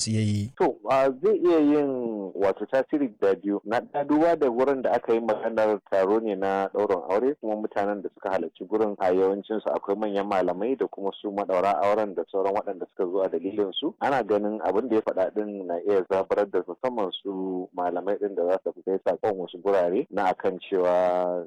su yayi. To zai iya yin wato tasiri da biyu na duba da wurin da aka yi maganar taro ne na ɗaurin aure kuma mutanen da suka halarci gurin a yawancin su akwai manyan malamai da kuma su madaura auren da sauran waɗanda suka zo a dalilin su ana ganin abin da ya faɗa din na iya zabarar da musamman su malamai din da za su kai sakon wasu gurare na akan cewa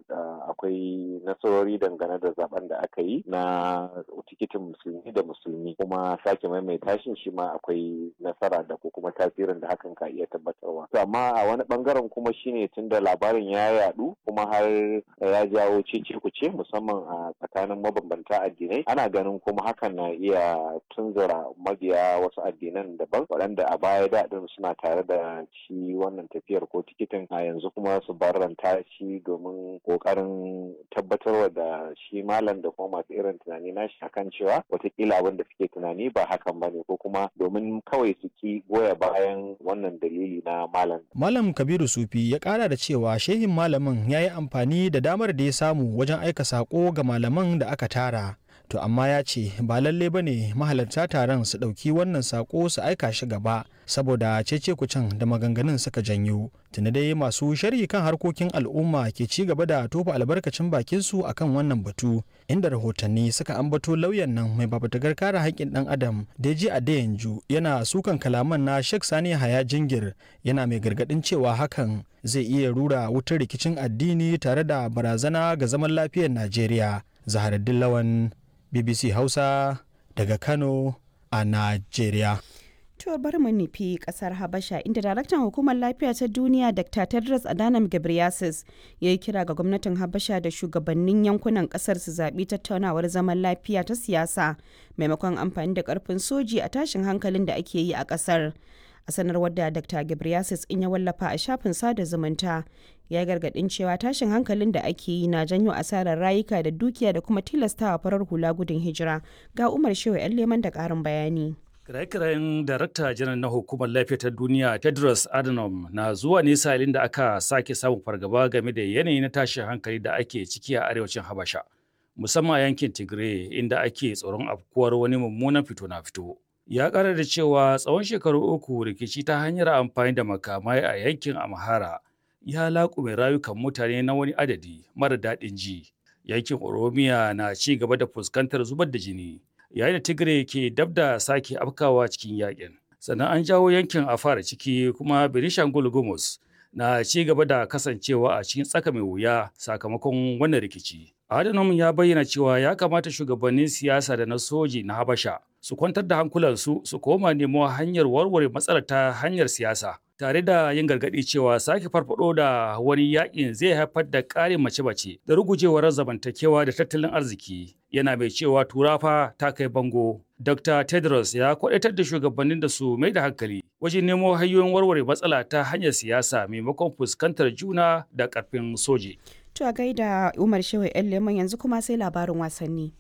akwai nasarori dangane da zaben da aka yi na tikitin musulmi da musulmi kuma sake maimaita shi shi ma akwai nasara da ko kuma tasirin da hakan ka iya tabbatarwa to amma a wani bangaren kuma shine tunda labarin ya yadu kuma har ya jawo cece kuce musamman a tsakanin mabambanta addinai ana ganin kuma hakan na iya tunzura mabiya wasu addinan daban waɗanda a baya daɗin suna tare da shi wannan tafiyar ko tikitin a yanzu kuma su barranta shi domin ƙoƙarin tabbatarwa da shi malam da kuma masu irin tunani nashi akan cewa watakila abin da suke tunani ba hakan ba ne ko kuma domin kawai su ki goya bayan wannan dalili na malam. Malam Kabiru Sufi ya kara da cewa shehin malamin ya yi amfani da damar da ya samu wajen aika sako ga malaman da aka tara. To amma ya ce ba lalle ba ne mahalarta taron su ɗauki wannan sako su aika shi gaba saboda cece kucin da maganganun suka janyo. Tuni dai masu sharhi kan harkokin al'umma ke ci gaba da tofa albarkacin bakin su akan wannan batu inda rahotanni suka ambato lauyan nan mai babatagar kare haƙƙin ɗan adam Deji Adeyanju yana sukan kalaman na Sheikh Sani Haya Jingir yana mai gargaɗin cewa hakan zai iya rura wutar rikicin addini tare da barazana ga zaman lafiyar Najeriya. Zaharaddin Lawan BBC Hausa daga Kano a Najeriya. To bari mu nufi kasar Habasha inda daraktan hukumar lafiya ta duniya Dr. Tedros Adhanom Ghebreyesus ya yi kira ga gwamnatin Habasha da shugabannin yankunan kasar su zaɓi tattaunawar zaman lafiya ta siyasa maimakon amfani da ƙarfin soji a tashin hankalin da ake yi a ƙasar. A sanarwar da Dr. Ghebreyesus in ya wallafa a shafin sada zumunta ya gargaɗin cewa tashin hankalin da ake yi na janyo asarar rayuka da dukiya da kuma tilastawa farar hula gudun hijira ga Umar Shehu 'yan leman da ƙarin bayani. Kiraye-kirayen Darakta Janar na Hukumar Lafiya ta Duniya Tedros Adhanom na zuwa ne salin da aka sake samun fargaba game da yanayi na tashin hankali da ake ciki a arewacin Habasha, musamman a yankin Tigray inda ake tsoron afkuwar wani mummunan fito na fito. Ya ƙara da cewa tsawon shekaru uku rikici ta hanyar amfani da makamai a yankin Amhara ya laƙume rayukan mutane na wani adadi mara daɗin ji. Yankin Oromiya na ci gaba da fuskantar zubar da jini. yayin da tigray ke dab da sake afkawa cikin yakin sannan an jawo yankin a fara ciki kuma benishangul gumus na ci gaba da kasancewa a cikin tsaka mai wuya sakamakon wannan rikici adhanom ya bayyana cewa ya kamata shugabannin siyasa da na soji na habasha su kwantar da hankulansu su koma nemo hanyar warware matsalar ta hanyar siyasa tare da yin gargaɗi cewa sake farfado da wani yakin zai haifar da ƙarin mace-mace da rugujewar zamantakewa da tattalin arziki yana mai cewa turafa ta kai bango dr tedros ya kwadaitar da shugabannin da su mai da hankali wajen nemo hanyoyin warware matsala ta hanyar siyasa maimakon fuskantar juna da ƙarfin soji to a gaida umar shehu yan leman yanzu kuma sai labarin wasanni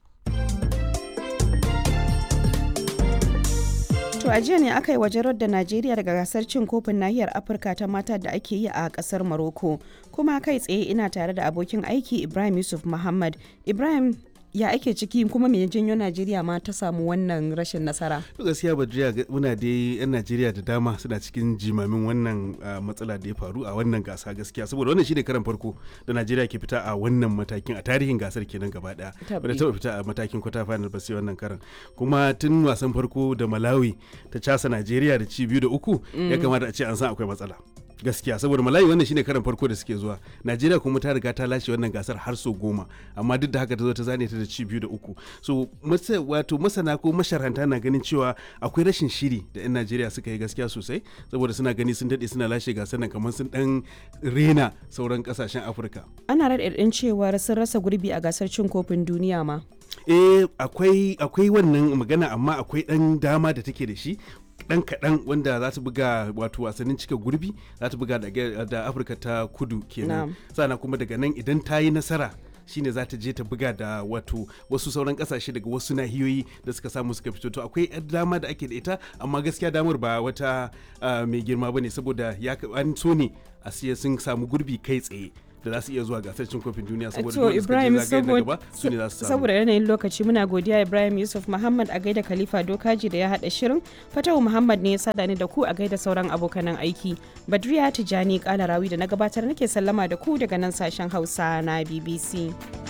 To a jiya ne aka yi wajen da Najeriya daga gasar cin kofin nahiyar Afirka ta mata da ake yi a kasar Morocco. Kuma kai tsaye ina tare da abokin aiki Ibrahim Yusuf Muhammad. Ibrahim ya ake ciki kuma me janyo Najeriya ma ta samu wannan rashin nasara? gaskiya Badriya muna dai yan Najeriya da dama suna cikin jimamin wannan matsala da ya faru a wannan gasa gaskiya saboda wannan shine karan farko da Najeriya ke fita a wannan matakin a tarihin gasar kenan gaba daya. Bada taba fita a matakin kwata final ba sai wannan karan. Kuma tun wasan farko da Malawi ta casa Najeriya da ci biyu da uku ya kamata a ce an san akwai matsala. gaskiya saboda malayi wannan shine karan farko da suke zuwa najeriya kuma ta riga ta lashe wannan gasar har so goma amma duk da haka ta zo ta zane ta da ci biyu da uku so wato masana ko masharanta na ganin cewa akwai rashin shiri da yan najeriya suka yi gaskiya sosai saboda suna gani sun daɗe suna lashe gasar nan kamar sun dan rena sauran kasashen afirka ana raɗaɗin cewar sun rasa gurbi a gasar cin kofin duniya ma eh akwai akwai wannan magana amma akwai dan dama da take da shi dan kaɗan wanda za ta buga wato wasannin cika gurbi za ta buga da afirka ta kudu kenan sannan kuma daga nan idan ta yi nasara shine za ta je ta buga da wato wasu sauran kasashe daga wasu nahiyoyi da suka samu suka fito to akwai dama da ake da ita amma gaskiya damar ba wata mai girma bane saboda ya an so ne a siya sun samu gurbi kai tsaye da za su iya zuwa gasar cin kofin duniya saboda to dole suka je ibrahim zagaye na saboda gaba su ne za su samu saboda yanayin lokaci muna godiya ibrahim yusuf muhammad a gaida khalifa dokaji da ya haɗa shirin fatawu muhammad ne ya sada ni da ku a gaida sauran abokanan aiki badriya tijani kalarawi da na gabatar nake sallama da ku daga nan sashen hausa na bbc